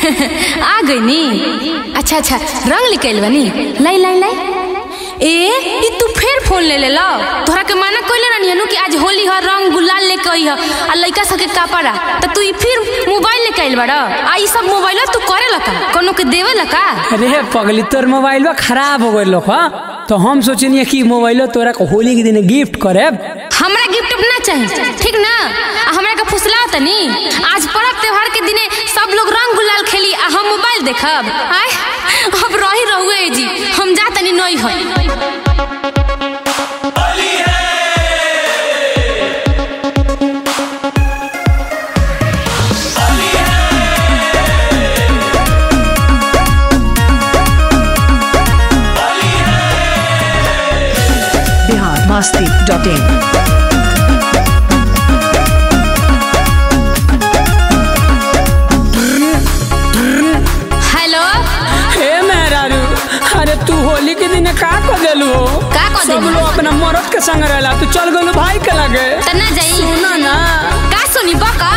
आ गई नी अच्छा अच्छा रंग निकल बनी लाई लाई लाई ए ई तू फिर फोन ले ले लो तोहरा के माना कइले रहनी हनु कि आज होली ह रंग गुलाल लेके आई ह आ लइका सके कपड़ा त तू ई फिर मोबाइल लेके आइल बड़ा आ ई सब मोबाइल तू करे लका कोनो के देवे लका अरे पगली तोर मोबाइल खराब हो गइल लोग तो हम सोचनी कि मोबाइल तोरा के होली के दिन गिफ्ट करे हमरा गिफ्ट ना चाहिए ठीक ना आ हमरा के फुसला तनी आज पर्व त्योहार के दिने सब लोग रंग गुलाल खेली आ हम मोबाइल देखब आय अब रही रहुए जी हम जा तनी नई है Bihar Masti dot in hello हे मेहरारू अरे तू होली के दिन का कर देलू हो का कर सब देली? लोग अपना मरद के संग रहला तू चल गेलू भाई के लगे तना जाई सुना ना का सुनी बका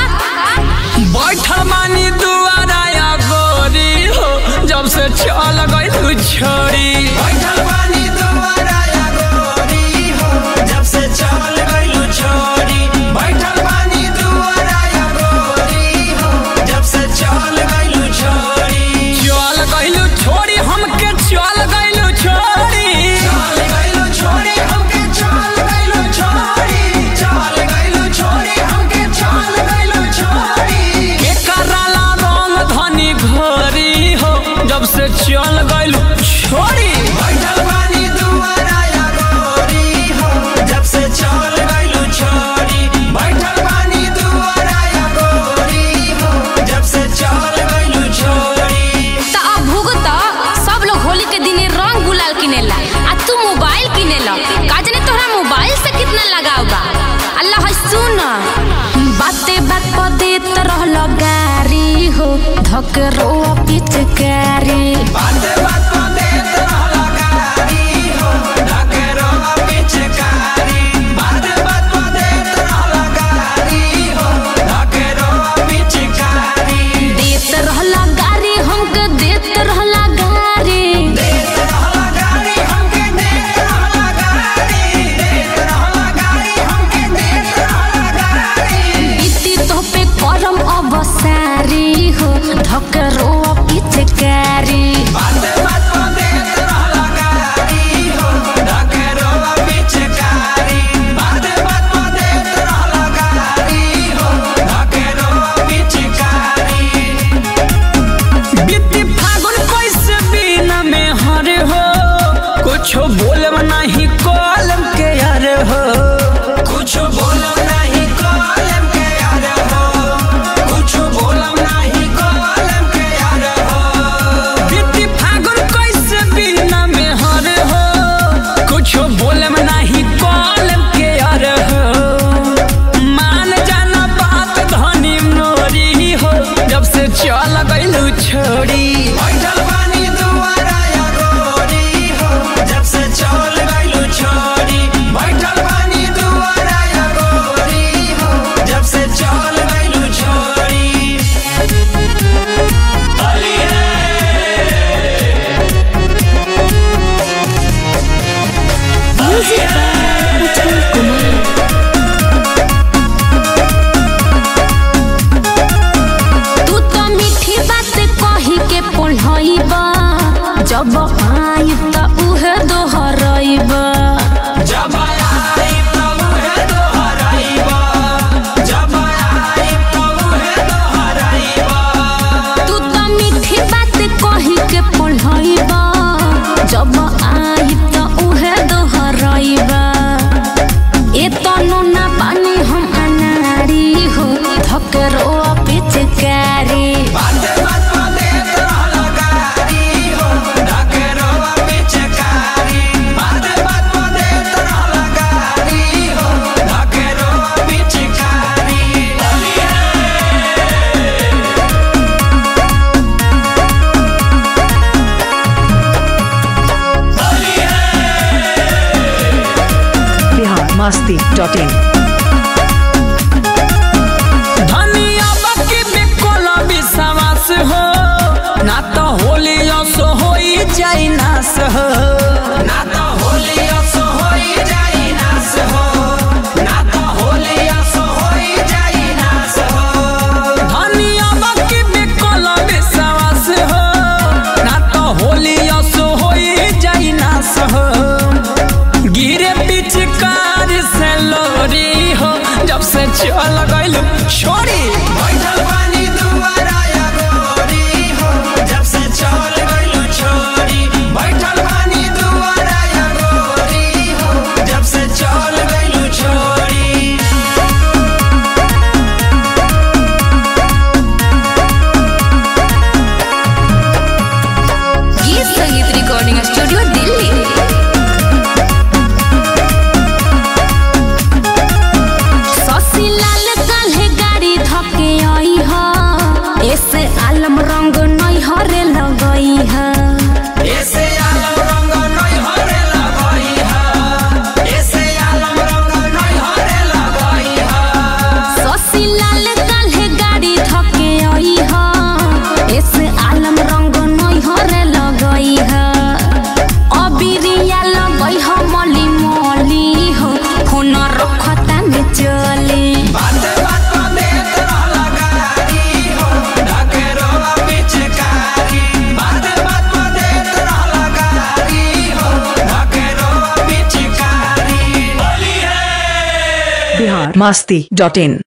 बैठल मानी दुआरा या गोरी हो जब से चल गई तू छोड़ी बैठल बानी दुआरा या गोरी हो जब से चल गइलू छोरी बैठल बानी दुआरा या गोरी हो जब से चल गइलू छोरी चल गइलू छोड़ी हमके चल गइलू छोड़ी चल गइलू छोरी हमके चल गइलू छोरी चल गइलू छोरी हमके चल गइलू छोरी के कराला रंग धनी घोरी हो जब से चल गइलू छोड़ी बैठल बानी दुआरा या गोरी हो जब से चल गइलू छोरी बैठल बानी दुआरा या गोरी हो जब से चल गइलू छोरी त अब भुगत सब लोग होली के दिने रंग गुलाल किनेला आ तू मोबाइल किनेला का जाने तोहरा मोबाइल से कितना लगाव बा अल्लाह है सुन बाते बात पर देत रहल गारी हो धक रो पिचकारी बाते बात पर देत रहला गारी हो ढकेरो पिचकारी बाते बात पर देत रहला गारी हो ढकेरो पिचकारी देत रहल गारी हमके देत रहल गारी देत रहला गारी हमके देत रहला गारी देत रहला गारी हमके देत रहला गारी इति तो पे करम अबसारी हो धक रो पिचकारी बाते बात पर देत रहला गारी हो ढकेरो पिचकारी बाते बात पर देत रहला गारी हो ढकेरो पिचकारी बीती फागुन कैसे बिना में हरे हो कुछ बोलब नहीं कॉलम के यार हो कुछ बोलम नहीं कॉलम के यार हो कुछ बोलम नहीं कॉलम के यार हो बीती फागुन कैसे बिना में हरे हो कुछ बोलब नहीं कॉलम के यार हो मान जाना बात धनी मोरी हो जब से चल गइलू छोड़ी बैठल बानी दुआरा या गोरी हो जब से चल गइलू छोरी बैठल बानी दुआरा या गोरी हो जब से चल गइलू छोरी तू तो मीठी बात कही के पढ़ाइबा जब आई त उहे दोहराइबा जब आई तब है दोहराइबा जब आई तब है दोहराइबा तू तो मीठी बात कही के पढ़ाइबा जब आई त उहे दोहराइबा ए तनो ना पानी हम अनारी हो धकरो पिचकारी बाते बात पर देत रहला गारी हो ढकेरो पिचकारी बाते बात पर देत रहला गारी हो ढकेरो पिचकारी बिहार मस्ती डॉट इन धनिया बाकी बिकोला विश्वास हो जाई नास हो ना तो होली असो होई जाई नास हो ना तो होली असो होई जाई नास हो धनिया बाकी बिकल विश्वास हो ना तो होली असो होई जाई नास हो गिरे पिचकार से लोरी हो जब से चल गइल छोड़ी बैठल बानी दुआरा या गोरी हो जब से चल गइलू छोरी बैठल बानी दुआरा या गोरी हो जब से चल गइलू छोरी गीत संगीत रिकॉर्डिंग स्टूडियो दिल्ली शशि लाल काल्हे गाड़ी धके आई ह ऐसे आलम रंग नहीं हरे लगई है ऐसे आलम रंग नहीं हरे लगई हा ऐसे आलम रंग नहीं हरे लगई हा शशि लाल काल्हे गाड़ी धके आई ह ऐसे आलम रंग नहीं हरे लगई है अबिरिया लगई ह मली मली हो फोन रखता में चली बात बात पर देत रहला गारी हो ढकेरोवा पिचकारी बात बात पर देत रहला गारी हो ढकेरोवा पिचकारी बिहार मस्ती डॉट इन